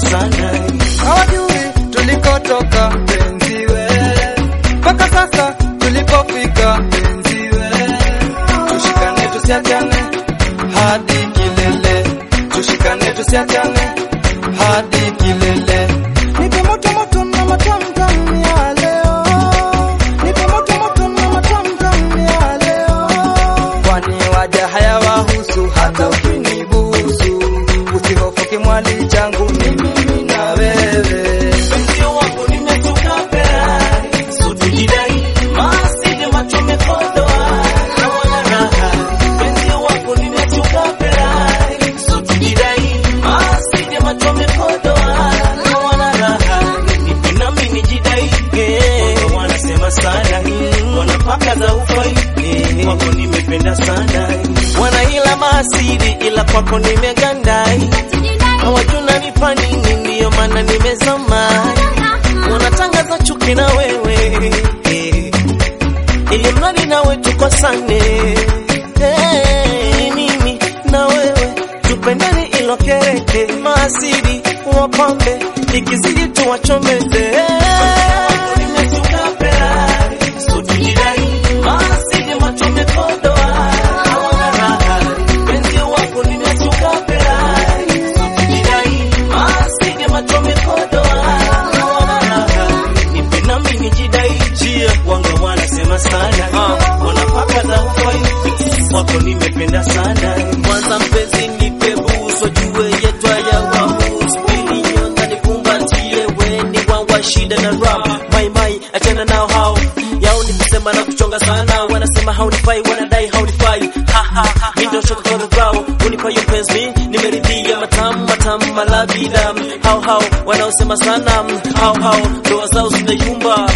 sana hawajui tulikotoka penziwe, mpaka sasa tulipofika penziwe, tushikane tusiachane hadi kilele, tushikane tusiachane hadi kilele. Nipe moto moto na matamtam ya leo, nipe moto moto na matamtam ya leo, kwani waja haya wahusu hata ukinibusu, usihofu kimwali changu ni mimi na wewe. Wenzio wako nimetoka pera so tujidai masije macho mekodoa na wana raha Wenzio wako nimetoka pera so tujidai masije macho mekodoa na wana raha nipe nami nijidai eh wanasema sana wanapaka za ufai eh wako nimependa sana wanaila maasidi ila kwako nimegandai hawajuna nipa nini ndiyo maana nimezama wanatangaza chuki na wewe eh, ili mradi nawe tukosane Eh, mimi na wewe tupendane ilo kereke maasidi wapambe ikizidi tuwachomeze Nimesuka pera, so tujidai, maasidi machome kodoa, hawana raha. Penzi wako nimesuka pera, so tujidai, maasidi machome kodoa, hawana raha. Nipe nami nijidai, jia wanga wanasema sana wanapaka za ufai wako nimependa sana kwanza mpenzi nipe buso jue yetwa ya wahusu pili nyonga nikumbatie weni wawa shida na ram mai mai achana nao hao yao ni kusema na kuchonga sana wanasema haunifai wanadai haunifai ha ha ha mi ndo shot kwa bravo unipa yo penzi mi nimeridhia matamu matamu malabida hao hao wanaosema sana hao hao ndoa zao zinayumba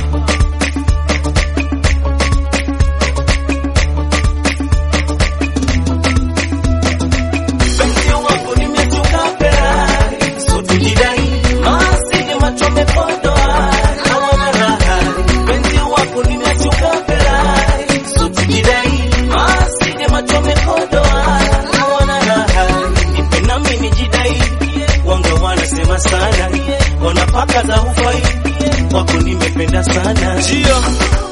Wenzio wako nimetoka pera, so tujidai, maasidi macho mekodoa, hawana raha. Wenzio wako nimetoka pera, so tujidai, maasidi macho mekodoa, hawana raha. Nipe nami nijidai, wanga wanasema sana, wanapaka za ufai, wako nimependa sana. Jio.